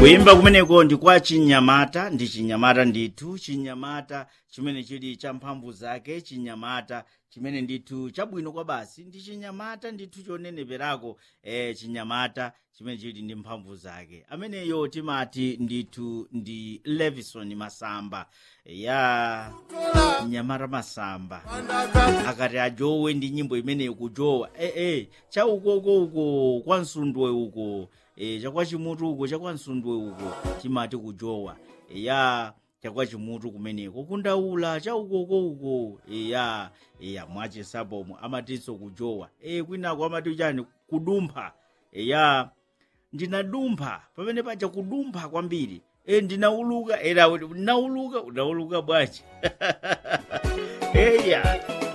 kuyimba kumeneko ndi kwa chinyamata ndi chinyamata ndithu chinyamata chimene chili cha mphamvu zake chinyamata chimene ndithu chabwino kwa basi ndi chinyamata ndithu choneneperako eh, chinyamata chimene chili ndi mphamvu zake ameneyo timati ndithu ndi levison masamba ya nyamata masamba akati ajowe ndi nyimbo imeneyo kujowa eh, eh, cha ukoko uko kwa msundwe uko e, chakwa chimutu uko chakwa msundwe uko timati kujowa e, ya chakwa chimutu kumeneko kundaula cha ukoko uko e, ya e, ya mwachisapomo amatinso kujowa e, kwinako amati chani kudumpha e, ya ndinadumpha pamene paja kudumpha kwambiri e, ndinauluka era ndinauluka unauluka bwanji eya